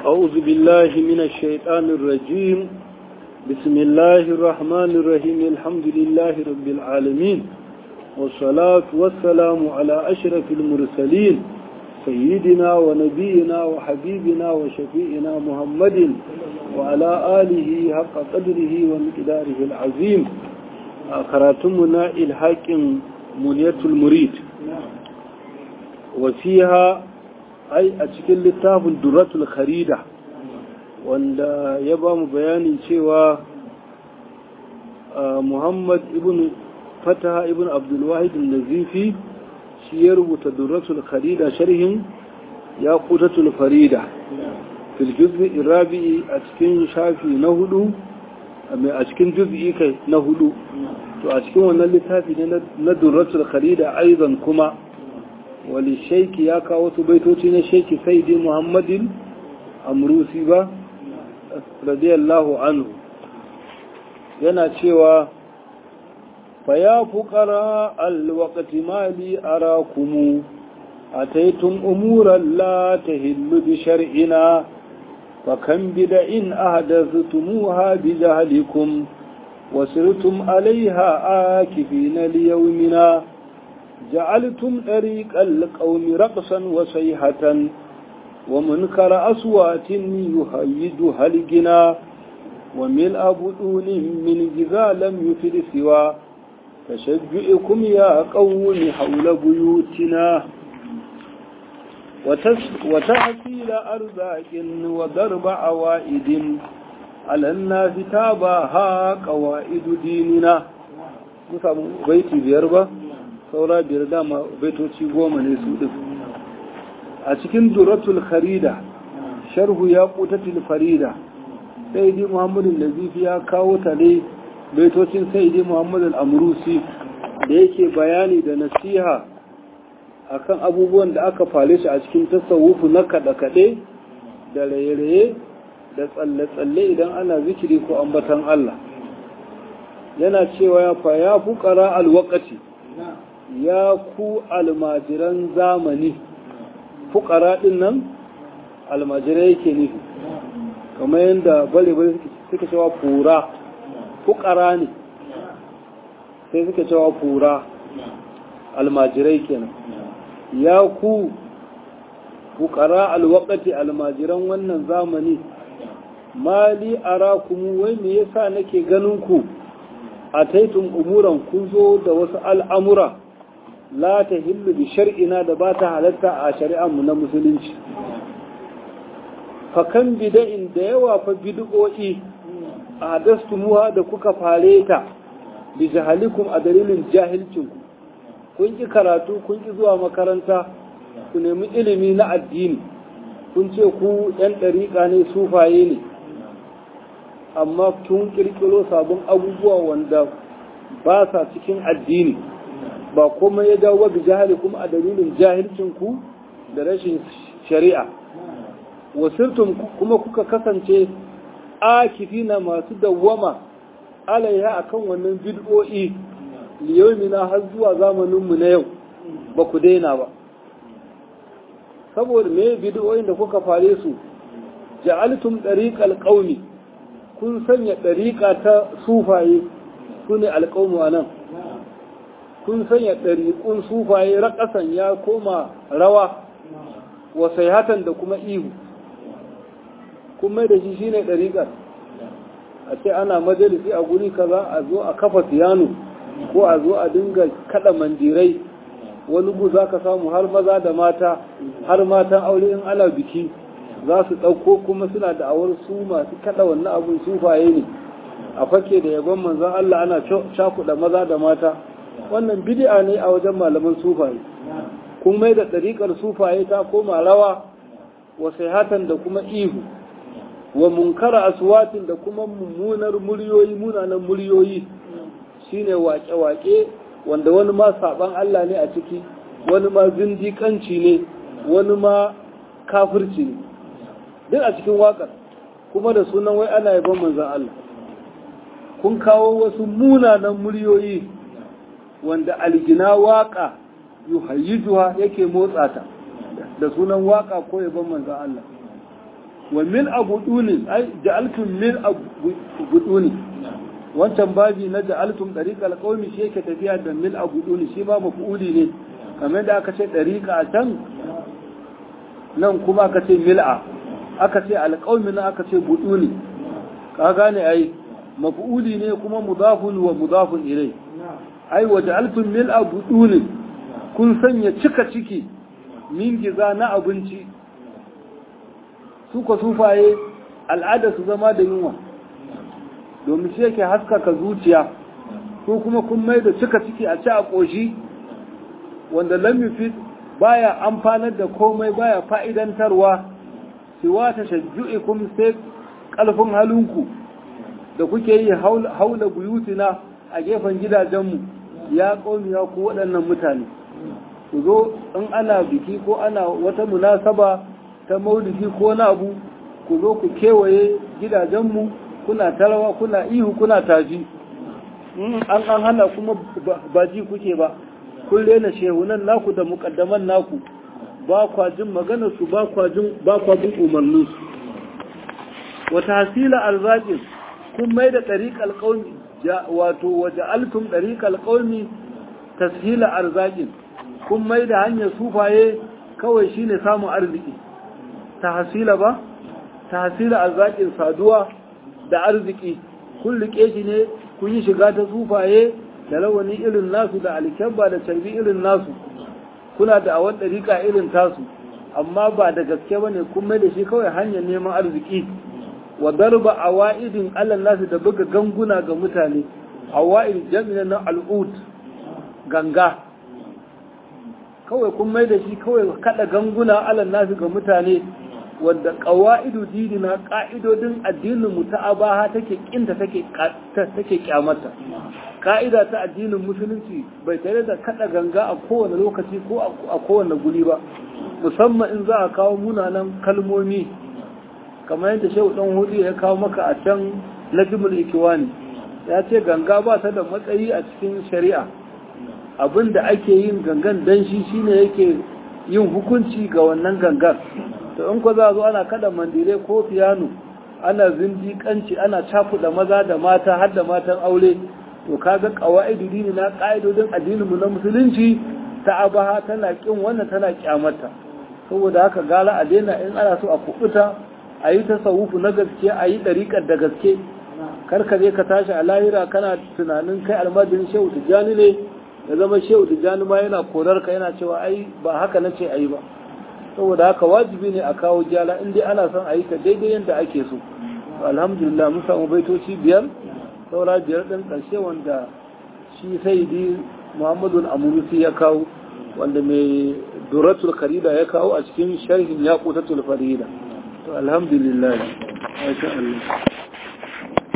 أعوذ بالله من الشيطان الرجيم بسم الله الرحمن الرحيم الحمد لله رب العالمين والصلاة والسلام على أشرف المرسلين سيدنا ونبينا وحبيبنا وشفيئنا محمد وعلى آله حق قدره ومقداره العظيم خراتمنا الحاكم منية المريد وفيها أي أتكل لتاف الدرة الخريدة wanda ya ba mu bayani cewa muhammad ibn fataha ibn abdulwahid nazifi shi ya rubuta durratul kharida sharhin ya kutatul farida fil juz'i rabi'i a cikin shafi na hudu a cikin juz'i kai na hudu to a cikin wannan littafi ne na durratul kharida aizan kuma wali shaiki ya kawo su baitoci na shaiki saidi muhammadin amrusi ba radiyallahu anhu yana cewa فيا فقراء الوقت مالي أراكم أتيتم أمورا لا تهل بشرعنا فكم بدع أحدثتموها بجهلكم وسرتم عليها آكفين ليومنا جعلتم طريق القوم رقصا وصيحة ومنكر أصوات يهيدها الجنا وملء بدون من جذا لم يفد سوى تشجعكم يا قوم حول بيوتنا وتحصيل أرزاق وضرب عوائد على الناس تاباها قوائد ديننا musamman baiti biyar ba saura biyar dama baitoci goma ne su ɗin a cikin duratul kharida sharhu ya ƙutatul farida sai dai muhammadu nazifi ya kawo ta ne baitocin sai dai muhammadu al'amurusi da yake bayani da nasiha akan abubuwan da aka fale shi a cikin tasawufu na kaɗe-kaɗe da raye-raye da tsalle-tsalle idan ana zikiri ko ambatan Allah yana cewa ya fa ya fuƙara alwakati ya ku almajiran zamani fuƙara ɗin nan almajirai yake nufi kamar yadda bare-bare suka cewa fura fukara ne sai suka cewa fura almajirai kenan ya ku fukara alwakati almajiran wannan zamani mali arakumu wai me yasa nake ganin ku a taitun umuran kun zo da wasu al'amura la ta hillu bi shar'ina da ba ta halatta a shari'anmu na musulunci fakan bida'in da yawa fa bid'o'i a dastumuha da kuka fare ta bi jahalikum a dalilin jahilcinku kun ki karatu kun ki zuwa makaranta ku nemi ilimi na addini kun ce ku yan ɗariƙa ne sufaye ne amma kun ƙirƙiro sabon abubuwa wanda ba sa cikin addini ba kuma ya dawo bi jahalikum a dalilin jahilcinku da rashin shari'a wasirtum kuma kuka kasance akifina masu dawwama alaiha akan wannan bid'o'i liyomina har zuwa zamaninmu na yau ba ku daina ba saboda me bid'o'in da kuka fare su ja'altum dariqal qaumi kun sanya dariqa ta sufaye sune alqaumu anan kun sanya dariqun sufaye raƙasan ya koma rawa wa sayhatan da kuma ihu kun mai da shi shine ɗariƙar a ce ana majalisi a guri kaza a zo a kafa fiyano ko a zo a dinga kada mandirai wani gu za ka samu har maza da mata har matan aure in ana biki za su ɗauko kuma suna da awar su masu kada wannan abun sufaye ne a fake da yabon manzan Allah ana cakuɗa maza da mata wannan bid'a ne a wajen malaman sufaye kun mai da ɗariƙar sufaye ta koma rawa wasai da kuma ihu wa munkara aswatin da kuma mummunar muryoyi munanan muryoyi shine wake-wake wanda wani ma saban Allah ne a ciki wani ma zindiƙanci ne wani ma kafirci ne duk a cikin waƙar kuma da sunan wai ana yaban manzan Allah kun kawo wasu munanan muryoyi wanda algina waƙa yuhayyijuha yake motsa ta da sunan waƙa ko yaban manzan Allah wa mil abuduni ai ja'altum mil abuduni wancan babi na ja'altum dariqal qaumi shi yake tafiya da mil abuduni shi ba mafuuli ne kamar da aka ce dariqa a can nan kuma aka ce mil'a aka ce alqaumi na aka ce buduni ka gane ai mafuuli ne kuma mudafun wa mudafun ilai ai wa ja'altum mil abuduni kun sanya cika ciki min giza na abinci su ka sufaye al'ada su zama da yunwa domin shi yake haskaka zuciya ko kuma kun mai da cika ciki a ci a ƙoshi wanda lamifi baya amfanar da komai baya fa'idantarwa siwa ta shajju'ikum sai ƙalfin halinku da kuke yi haula buyutina a gefen gidajenmu ya ƙomiya ku waɗannan mutane ku zo in ana biki ko ana wata munasaba ta maulidi ko na abu ku zo ku kewaye gidajenmu kuna tarawa kuna ihu kuna taji an an hana kuma ba ji kuke ba kun rena shehunan naku da mukaddaman naku ba kwa jin maganar su ba kwa jin ba kwa bin umarnin su wata hasila arzaqin kun mai da tariqal qaumi wato waja'altum tariqal qaumi tashila arzaqin kun mai da hanyar sufaye kawai shine samun arziki ta hasila ba ta hasila arzakin saduwa da arziki kun rike shi ne kun yi shiga ta sufaye da rawani irin nasu da alkyabba da carbi irin nasu kuna da awon ɗariƙa irin tasu amma ba da gaske ba ne kun mai da shi kawai hanyar neman arziki wa darba awa'idin alal nasu da buga ganguna ga mutane awa'id jami'in na al'ud ganga kawai kun mai da shi kawai kada ganguna alal nasu ga mutane wanda ƙawa'idu dinina ƙa'idodin addinin mu ta abaha take kinta take take kyamata ka'ida ta addinin musulunci bai tare da kada ganga a kowane lokaci ko a kowane guri ba musamman in za a kawo munanan kalmomi kamar yadda shehu dan hudu ya kawo maka a can najmul ikiwani ya ce ganga ba ta da matsayi a cikin shari'a abin da ake yin gangan dan shi shine yake yin hukunci ga wannan gangan to in ko za a zo ana kada mandire ko fiyano ana zindiƙanci ana cakuɗa maza da mata har da matan aure to kaga qawaidu dini na ƙa'idodin addinin mu na musulunci ta abaha tana kin wannan tana kyamata saboda haka gara a daina in ana so a kubuta a yi tasawufu na gaske a yi ɗariƙar da gaske kar ka je ka tashi a lahira kana tunanin kai almajirin shehu tijjani ne ya zama shehu tijjani ma yana korar ka yana cewa ai ba haka na ce a yi ba saboda haka wajibi ne a kawo gyala in dai ana son a yi ta daidai yadda ake so alhamdulillah mun samu baitoci biyar saura biyar ɗin ƙarshe wanda shi saidi muhammadu amurusi ya kawo wanda mai duratul karida ya kawo a cikin sharhin yaƙutatul farida to alhamdulillah